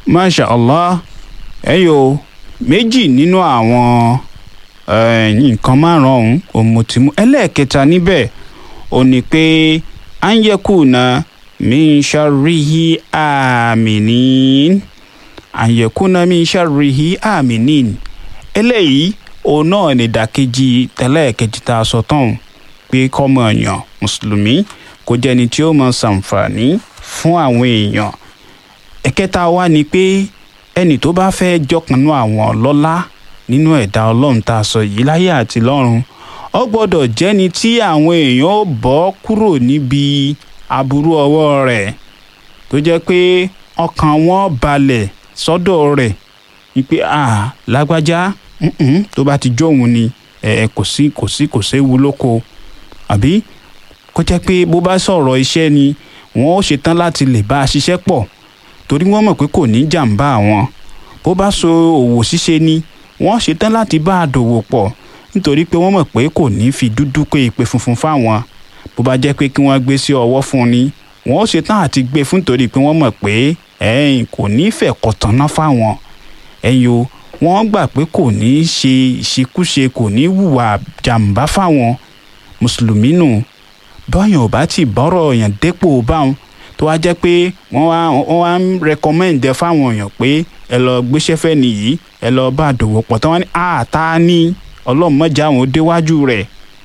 masha allah ẹyọ méjì nínú àwọn eh, nǹkan márùn-ún òmùtìmù ẹlẹ́ẹ̀kẹta níbẹ̀ ò ní pé anyekuna min sharrihi aminin anyekuna min sharrihi aminin eléyìí òun náà ní ìdàkejì tẹ́lẹ̀kejì tá a sọ tán pé kọ́mọ èèyàn mùsùlùmí kó jẹ́ni tí ó mọ ṣàǹfààní fún àwọn èèyàn ẹ̀kẹta wa ni pé ẹnì tó bá fẹ́ jọkànnú àwọn ọlọ́lá nínú ẹ̀dá ọlọ́run tá a sọ yìí láyé àti lọ́run ó gbọ́dọ̀ jẹ́ni tí àwọn èèyàn ó bọ́ kúrò níbi aburú ọwọ́ rẹ̀ tó jẹ́ pé ọkàn wọn balẹ̀ sọ́dọ̀ rẹ̀ ni pé ah lágbájá mm-mm, tó bá ti jóun ni ẹ kò sí kò sí kò séwu lóko àbí kó jẹ́ pé bó bá sọ̀rọ̀ iṣẹ́ ni wọ́n ó ṣetán láti lè bá a ṣiṣẹ́ pọ̀ torí wọ́n mọ̀ pé kò ní jàǹbá àwọn bó bá so òwò ṣíṣe ni wọ́n ṣetán láti bá a dòwò pọ̀ nítorí pé wọ́n mọ̀ pé kò ní fi dúdú pé ìpè funfun fáwọn bó bá jẹ́ pé kí wọ́n gbé sí ọwọ́ fún ni wọ́n ó ṣetán àti gbé fún torí pé wọ́n mọ̀ pé ẹ̀yìn kò ní fẹ́ kọ̀tànná fáwọn ẹ̀yìn o wọ́n gbà pé kò ní ṣe ìṣekúṣe kò ní hùwà jàǹbá fáwọn mùsùlùmí nù bọ́yàn ò bá ti bọ́rọ̀ èèyàn dépò báwọn tó wá jẹ́ pé wọ́n wá wọ́n wá ń recommend ẹ fáwọn èèyàn pé ẹ lọ gbéṣẹ́ fẹ́ nìyí ẹ lọ bá àdòwò pọ̀ tán wọ́n ní àtá ní ọlọ́mọjà àwọn déwájú rẹ̀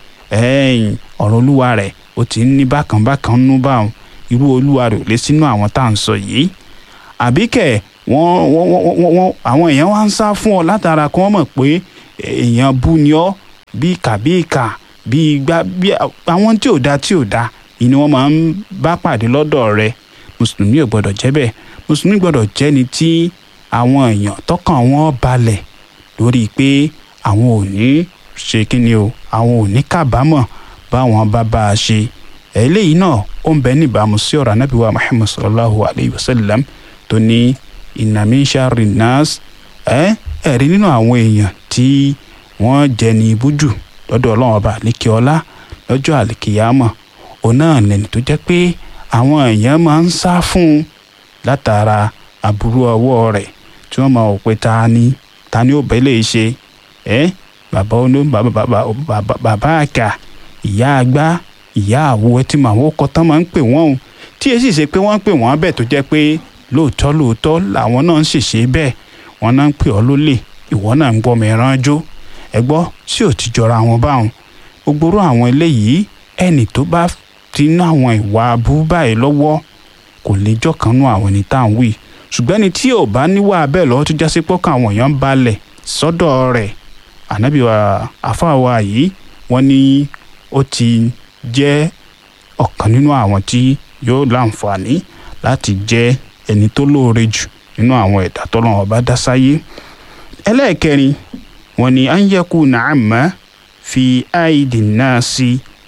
ẹ̀yìn ọ̀rọ̀ olúwa rẹ̀ ó ti ń ní bákan bákan nú báwọn irú olúwa rẹ̀ ò lè sínú àwọn tá à ń sọ yìí àbíkẹ́ wọ́n wọ́n wọ́n wọ́n àwọn èèyàn wá ń sá fún ọ látara kí wọ́n mọ̀ pé èèyàn bú ni ọ́ bí ìkà bí ìkà bí igbá bí àwọn tí ò da tí ò da ìní wọ́n máa ń bá pàdé lọ́dọ̀ rẹ̀ mùsùlùmí ò gbọ́dọ̀ jẹ́ bẹ́ẹ̀ mùsùlùmí gbọ́dọ̀ jẹ́ ni tí àwọn èèyàn tọkàn wọn balẹ̀ lórí pé àwọn ò ní ṣe kí ni o àwọn ò ní kábàámọ̀ báwọn bá bá a ṣe eléyìí náà ó ń bẹ níbàámu sí ọ̀rọ̀ anábìwá muhammad sallallahu alayhi wa sallam tó ní ìnàmí sharri nas ẹ ẹ̀rí nínú àwọn èèyàn tí wọ́n jẹ́ ní ibújù lọ́dọ̀ ọlọ́run ọba àlékè ọlá lọ́jọ́ àlékèyàmọ̀ òun náà lẹ́ni tó jẹ́ pé àwọn èèyàn máa ń sá fún un látara aburú ọwọ́ rẹ̀ tí wọ́n máa wò pé ta ni ta ni ó bẹ́ lè ṣe ẹ́ bàbá olú bàbá bàbá bàbá bàbá àkà ìyá àgbà ìyá àwo ẹtí màá wọ́n kọ́ tán máa ń pè wọ́n o tí èsì ṣe pé wọ́n ń pè wọ́n bẹ́ẹ̀ tó jẹ́ pé lóòótọ́ lóòótọ́ làwọn náà ń ṣèṣe bẹ́ẹ̀ wọ́n náà ń pè ọ́ lólè ìwọ náà ń gbọ́ mìíràn jó ẹ gbọ́ sí ò ti jọra wọn báwọn gbogbo àwọn eléyìí ẹnì tó bá ti ná àwọn ìwà abú báyìí lọ́wọ́ kò lè jọ́kanú àwọn ẹni tá à ń wí ṣùgbọ́n ẹni tí ò bá níwà bẹ́ẹ̀ lọ́wọ́ tó jásí pọ́kàn àwọn èèyàn balẹ̀ sọ́dọ̀ rẹ̀ ànábì wa àfáàwá yìí wọ́n ní ó ti jẹ́ ọ̀kan nínú àwọn tí yóò láǹfààní láti jẹ́ ẹni tó lóore jù nínú àwọn ẹ̀dá tọ́lọ́run bá dá sáyé ẹlẹ́ẹ̀kẹrin wọ́n ní an yakuna amma fi aidi nasi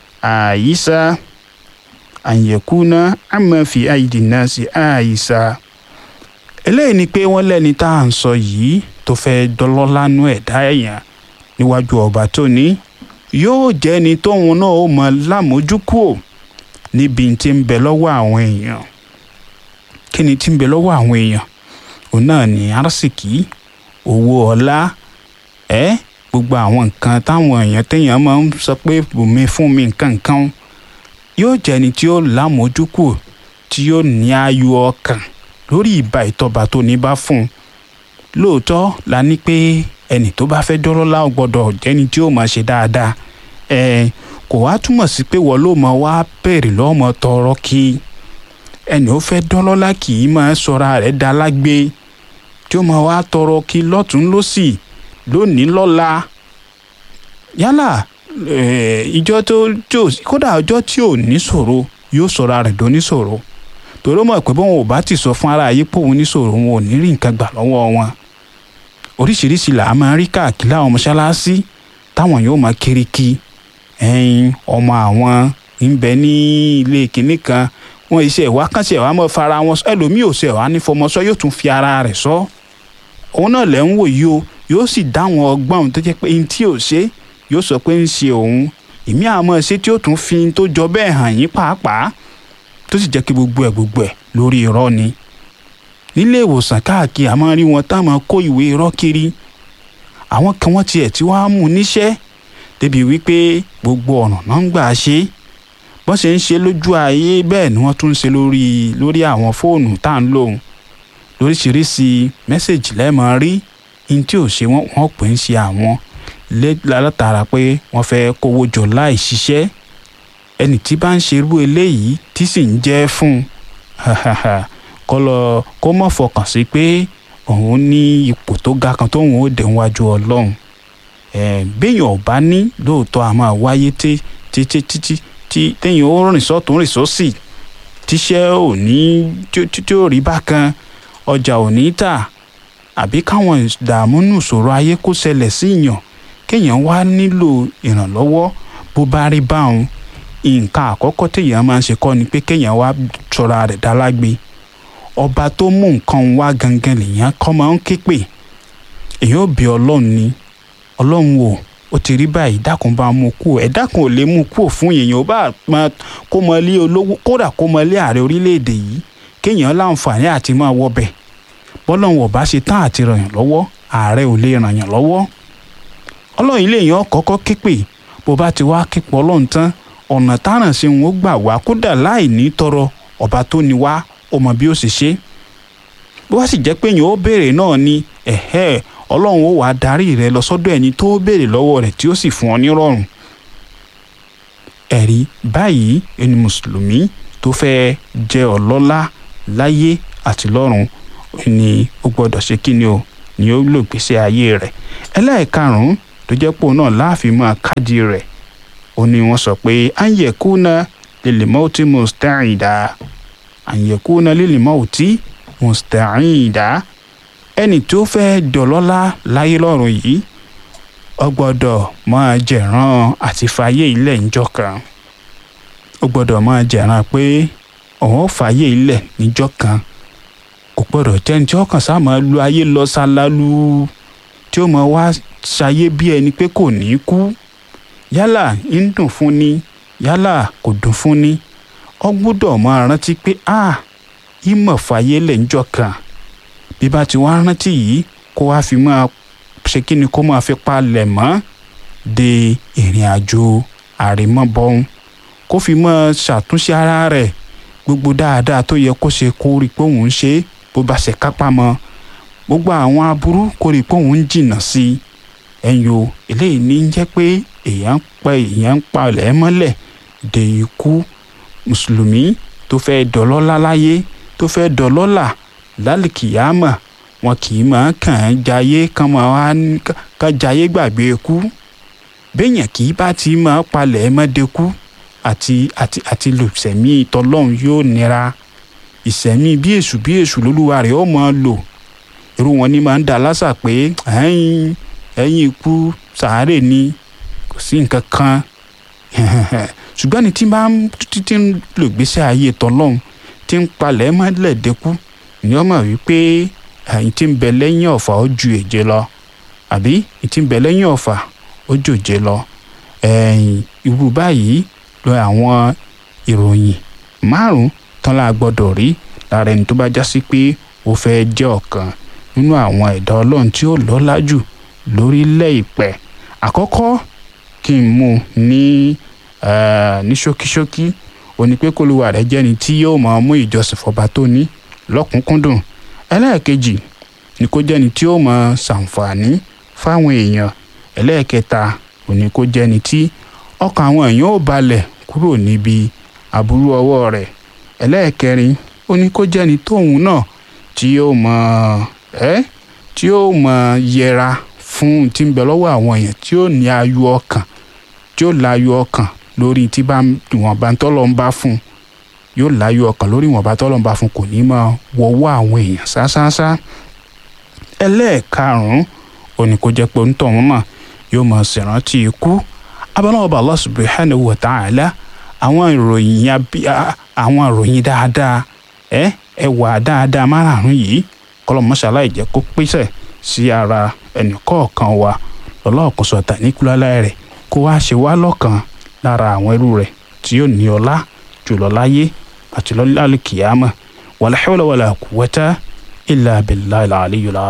àyíṣà an yakuna amma fi aidi nasi àyíṣà eléyìí ni pé wọ́n lẹ́ni tá à ń sọ yìí tó fẹ́ dọ́lọ́lánú ẹ̀dá èèyàn níwájú ọba tó ní yóò jẹ́ ni tóun náà ó mọ lámójúkúò níbi tí ń bẹ lọ́wọ́ àwọn èèyàn kí ni tí ń bẹ lọ́wọ́ àwọn èèyàn òun náà ní arsìkí owó ọlá ẹ gbogbo àwọn nǹkan táwọn èèyàn téèyàn máa ń sọ pé bùnmi fún mi nǹkan nǹkan yóò jẹ́ ni tí ó lámójúkúò tí yóò ní ayọ̀ ọkàn lórí ìbá ìtọ́ba tó ní bá fún un lóòótọ́ la ní pé ẹnì tó bá fẹ́ dọ́lọ́lá ò gbọ́dọ̀ jẹ́ni tí ó máa ṣe dáadáa ẹ kò wá túmọ̀ sí pé wọ́n ló mọ wá bèrè lọ́mọ tọrọ kí ẹnì ó fẹ́ dọ́lọ́lá kì í máa sọra rẹ̀ dá lágbé tí ó máa wá tọrọ kí lọ́tún lọ́sì lónìí lọ́la yálà ìjọ tó tó kódà ọjọ́ tí ò ní ṣòro yóò sọra rẹ̀ dó ní ṣòro torí ó mọ̀ pé bóun ò bá ti sọ fún ara ayé pé òun ní ṣòro wọn ò ní rí nǹkan gbà lọ́wọ́ wọn oríṣiríṣi là á máa rí káàkiri àwọn mọ́ṣáláṣí táwọn yóò máa kiri kí ẹyin ọmọ àwọn ń bẹ ní ilé kìnní kan wọn iṣẹ́ ìwà kan ṣe ìwà mọ́ fara wọn ẹlòmíì ò ṣe ìwà ní fọmọsọ yóò tún fi ara rẹ̀ sọ òun náà lẹ́ ń wò yìí o yóò sì dáwọn ọgbọ́n tó jẹ́ pé ní tí ò ṣe yóò sọ pé ń ṣe òun èmi àmọ́ ṣe tí ó tún fi tó jọ bẹ́ẹ̀ hàn yín pàápàá tó sì jẹ́ kí gbogbo ẹ̀ gbogbo ẹ̀ lórí irọ́ ni nílé ìwòsàn káàkiri àmọ́ rí wọn tá máa kó ìwé irọ́ kiri àwọn kan wọ́n tiẹ̀ tí wọ́n á mú níṣẹ́ débi wípé gbogbo ọ̀nà náà ń gbà ṣe bọ́n ṣe ń ṣe lójú ayé bẹ́ẹ̀ ni wọ́n tún ń ṣe lórí lórí àwọn fóònù tá à ń lò lóríṣiríṣi mẹ́sẹ̀gì lẹ́ẹ̀mọ́ rí ní tí ò ṣe wọ́n wọ́n pè ń ṣe àwọn látara pé wọ́n fẹ́ kówó jọ láì ṣiṣẹ́ ẹni tí bá ń ṣerú eléyìí tí sì ń jẹ́ fún un kó lọ kó mọ̀ fọkàn sí pé òun ní ipò tó ga kan tóun ó dé wájú ọlọ́run béèyàn ò bá ní lóòótọ́ a máa wáyé tí títí títí tí téèyàn ó rìn sọ́tún rìn sósì tíṣẹ́ ò ní tí ó rí bákan ọjà ò ní tà àbí káwọn ìdààmú nù sọ̀rọ̀ ayé kó ṣẹlẹ̀ sí yàn kéèyàn wá nílò ìrànlọ́wọ́ bó bá rí báwọn nǹkan àkọ́kọ́ téèyàn máa ń ṣe kọ́ ni pé kéèyàn wá sọra rẹ̀ dálágbe ọba tó mú nǹkan wá gangan lèèyàn kọ́ máa ń ké pè èèyàn ò bí ọlọ́run ni ọlọ́run wò ó ti rí báyìí dákun bá mú kú ẹ dákun ò lè mú kú fún èèyàn ó bá máa kó mọ ilé olówó kódà kó mọ ilé ààrẹ orílẹ̀-èdè yìí kéèyàn láǹfààní àti máa wọbẹ̀ bọ́lọ́run ò bá ṣe tán àti ràn yàn lọ́wọ́ ààrẹ ò lè ràn yàn lọ́wọ́ ọlọ́run ilé èèyàn kọ́kọ́ ké pè bó bá ti wá ké pọ̀ ọlọ́run tán ọ̀nà táràn sí wọn ó gbà wá kódà láì ní tọrọ ọba tó ní wá ó mọ bí ó sì ṣe bó wá sì jẹ́ pé èèyàn ó béèrè náà ni ẹ̀hẹ́ ọlọ́run ó wàá darí rẹ lọ sọ́dọ̀ ẹni tó béèrè lọ́wọ́ rẹ̀ tí ó sì fún ọ nírọ̀rùn ẹ̀rí báyìí ẹni mùsùlùmí tó fẹ́ jẹ́ ọlọ́lá láyé àti lọ́run ni ó gbọ́dọ̀ ṣe kí ni o ni ó lò gbèsè ayé rẹ̀ ẹlẹ́ẹ̀karùn-ún tó jẹ́ pò náà láàfin máa káàdì rẹ̀ ó ní wọ́n sọ pé anyekuna lilimauti musta'ida anyekuna lilimauti musta'ida ẹni tó fẹ́ dọ̀lọ́lá láyé lọ́run yìí ó gbọ́dọ̀ máa jẹ̀ràn àti fàyè ilẹ̀ níjọ́ kan ó gbọ́dọ̀ máa jẹ̀ràn pé òun ò fàyè ilẹ̀ níjọ́ kan kò gbọ́dọ̀ jẹ́ni tí ọkàn sá máa lu ayé lọ ṣálálu tí ó máa wá ṣayé bí ẹni pé kò ní kú yálà ń dùn fún ni yálà kò dùn fún ni ó gbọ́dọ̀ máa rántí pé a ìmọ̀ fàyè lẹ̀ níjọ́ kan bí bá ti wá rántí yìí kó wá fi máa ṣe kí ni kó máa fi palẹ̀ mọ́ de ìrìn àjò àrèmọ́bọ̀n kó fi máa ṣàtúnṣe ara rẹ̀ gbogbo dáadáa tó yẹ kó ṣe kó rí pé òun ń ṣe bó bá ṣe kápá mọ́ gbogbo àwọn aburú kó rí pé òun ń jìnnà sí i ẹ̀yin o eléyìí ní jẹ́ pé èèyàn ń pa èèyàn ń palẹ̀ mọ́lẹ̀ de ikú mùsùlùmí tó fẹ́ dọ̀lọ́lá láyé tó fẹ́ dọ̀lọ́là lálìkìyàmà wọn kì í máa kàn án jayé kàn máa wá kàn jayé gbàgbé ikú béèyàn kì í bá ti máa palẹ̀ mọ́dẹ́kú àti àti àti lò ìsẹ̀mí ìtọ́lọ́run yóò nira ìsẹ̀mí bí èṣù bí èṣù lólúwa rẹ̀ ó máa lò irú wọn ni máa ń dá lásà pé ẹ̀yìn ẹ̀yìn ikú sàárè ni kò sí nǹkan kan ṣùgbọ́n ní tí bá ń títí ń lò gbèsè ayé tọ́lọ́run tí ń palẹ̀ mọ́lẹ̀ dẹ́kú ni wọ́n mọ̀ wípé ẹ̀yìn tí ń bẹ lẹ́yìn ọ̀fà ó ju èje lọ àbí ẹ̀yìn tí ń bẹ lẹ́yìn ọ̀fà ó jòjé lọ ẹ̀yìn irú báyìí lọ àwọn ìròyìn márùn tán la gbọ́dọ̀ rí lára ẹni tó bá já sí pé ó fẹ́ jẹ́ ọ̀kan nínú àwọn ẹ̀dá ọlọ́run tí ó lọ́lá jù lórílẹ̀ ìpẹ́ àkọ́kọ́ kí n mú ní ní ṣókíṣókí ó ní pé kólúwa rẹ̀ jẹ́ni tí yóò máa mú ìjọsìn fọba tó ní lọ́kùnkúndùn ẹlẹ́ẹ̀kejì ni kó jẹ́ni tí ó máa ṣàǹfààní fáwọn èèyàn ẹlẹ́ẹ̀kẹta ó ní kó jẹ́ni tí ọkàn àwọn èèyàn ò balẹ̀ kúrò níbi aburú ọwọ́ rẹ̀ ẹlẹ́ẹ̀kẹrin ó ní kó jẹ́ni tóun náà tí yóò máa ẹ́ tí yóò máa yẹra fún tí ń bẹ lọ́wọ́ àwọn èèyàn tí ó ní ayọ̀ ọkàn tí ó láyọ̀ ọkàn lórí tí bá ìwọ̀nba tọ́lọ́ ń bá fún yóò láyọ̀ ọkàn lórí ìwọ̀nba tọ́lọ́ ń bá fún kò ní máa wọ́wọ́ àwọn èèyàn ṣáṣáṣá ẹlẹ́ẹ̀karùn-ún ó ní kó jẹ́ pé ń tọ̀ wọ́n náà yóò máa ṣèrántí ikú abánáwọ̀bà Allah subhanahu wa ta'ala àwọn ìròyìn àwọn ìròyìn dáadáa ẹ ẹwà dáadáa márààrún yìí kọlọmọṣálá ìjẹ́ kó pèsè sí ara ẹnìkọ̀ọ̀kan wa lọ́lọ́ọ̀kan sọ̀tà níkúlálá rẹ̀ kó wá ṣe wá lọ́kàn lára àwọn ẹrú rẹ̀ tí yóò ní ọlá jùlọ láyé àti lọ́lá kìyàmà wala hawla wala quwwata illa billahi al-aliyyil